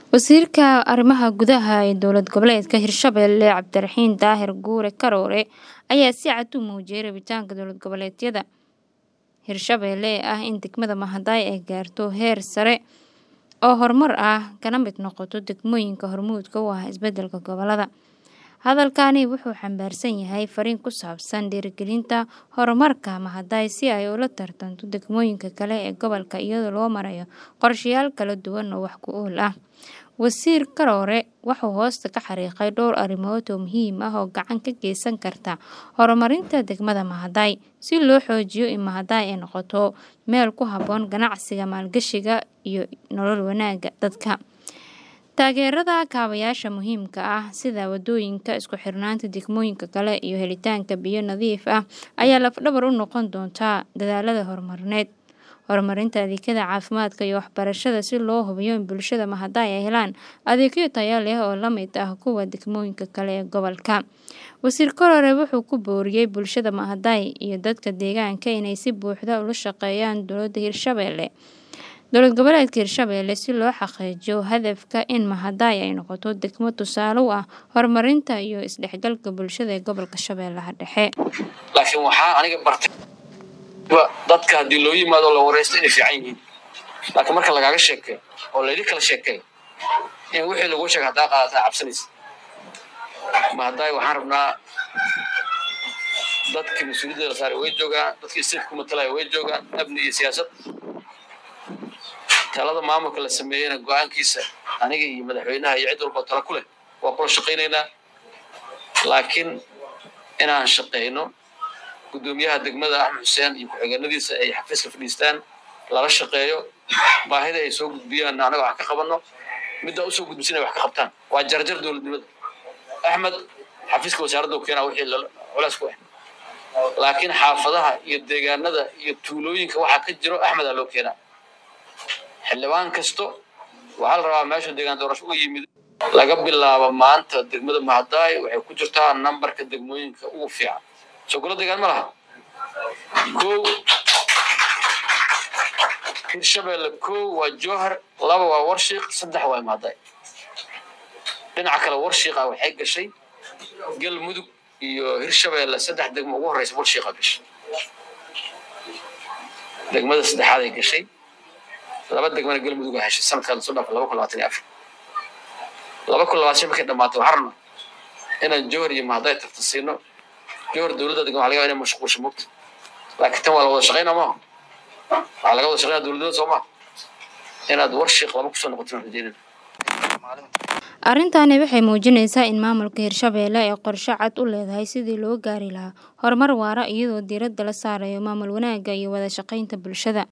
Wasiirka Arrimaha Gudaha ee Dowlad Goboleedka Hirshabelle Cabdiraxiin Daahir Guure Karoore ayaa si cad u muujiyay rabitaanka dowlad goboleedyada Hirshabelle ee ah in degmada Mahaday ay gaarto heer sare oo horumar ah kana mid noqoto degmooyinka hormuudka u ah isbeddelka gobollada. Hadalkani wuxuu xambaarsan yahay fariin ku saabsan dhiirigelinta horumarka Mahaday si ay ula tartanto degmooyinka kale ee gobolka iyadoo loo marayo qorshayaal kala duwan oo wax ku ool ah. Wasiir Karoore wuxuu hoosta ka xariiqay dhowr arrimood oo muhiim ah oo gacan ka geysan karta horumarinta degmada Mahaday si loo xoojiyo in Mahaday ay noqoto meel ku habboon ganacsiga, maalgashiga iyo nolol wanaagga dadka. Taageerada kaabayaasha muhiimka ah sida wadooyinka, isku xirnaanta degmooyinka kale iyo helitaanka biyo nadiif ah ayaa laf-dhabar u noqon doonta dadaallada horumarineed. Horumarinta adeegyada caafimaadka iyo waxbarashada si loo hubiyo in bulshada Mahaday ay helaan adeegyo tayo leh oo la mid ah kuwa degmooyinka kale ee gobolka. Wasiir Karoore wuxuu ku booriyay bulshada Mahaday iyo dadka deegaanka inay si buuxda ula shaqeeyaan dowladda Hirshabelle dowlad goboleedka Hirshabelle si loo xaqiijiyo hadafka in Mahaday ay noqoto degmo tusaale u ah horumarinta iyo isdhexgalka bulshada ee gobolka Shabeellaha Dhexe. laakiin waxaa aniga bartay dadka haddii loo yimaado la wareysto inay fiican yihiin laakiin marka lagaaga sheekeeyo oo layli kala sheekeeyo in wixii lagu sheega haddaa qaadataa cabsanaysa Mahaday waxaan rabnaa dadka mas-uuliyadda la saaray way joogaan dadkii sirka ku matalaya way joogaan amni iyo siyaasad talada maamulka la sameeyeyna go-aankiisa aniga iyo madaxweynaha iyo cid walba tala ku leh waa kula shaqaynaynaa laakiin inaan shaqayno gudoomiyaha degmada axmed xuseen iyo ku-xigeenadiisa ay xafiiska fadhiistaan lala shaqeeyo baahida ay soo gudbiyaan anaga wax ka qabanno middaa usoo gudbisan ay wax ka qabtaan waa jarjar dowladnimada axmed xafiiska wasaaradda u keenaa wixii culays ku ah laakiin xaafadaha iyo deegaanada iyo tuulooyinka waxaa ka jiro axmedaa loo keenaa xildhibaan kasto waxaa la rabaa meesha deegaan doorasho uga yimid laga bilaabo maanta degmada Mahaday waxay ku jirtaa nambarka degmooyinka ugu fiican sogolo deegaan ma laha kow hirshabelle kow waa jowhar laba waa warshiiq saddex waa Mahaday dhinaca kale warshiiqa waxay gashay galmudug iyo hirshabelle saddex degmo ugu horeysa warshiiqa gashay degmada saddexaad ay gashay laba degmana galmudug a heshay sanadkan soo dhaafay laba kun labaatan iyo afar laba kun labaatan shan markay dhammaatay waxaan rabnaa inaan jowhar iyo mahaday tartansiino jowhar dowladda degan waxa laga yaabaa inay mashquulsho mogta laakiin tan waa la wada shaqaynaa maaha waxaa laga wada shaqaynaa dowladnimada soo maaha inaad warshiiq laba kusoo noqotin aan rajeynayna Arrintani waxay muujinaysaa in maamulka Hirshabelle ay qorshe cad u leedahay sidii loo gaari lahaa horumar waara iyadoo diiradda la saarayo maamul wanaagga iyo wada shaqaynta bulshada.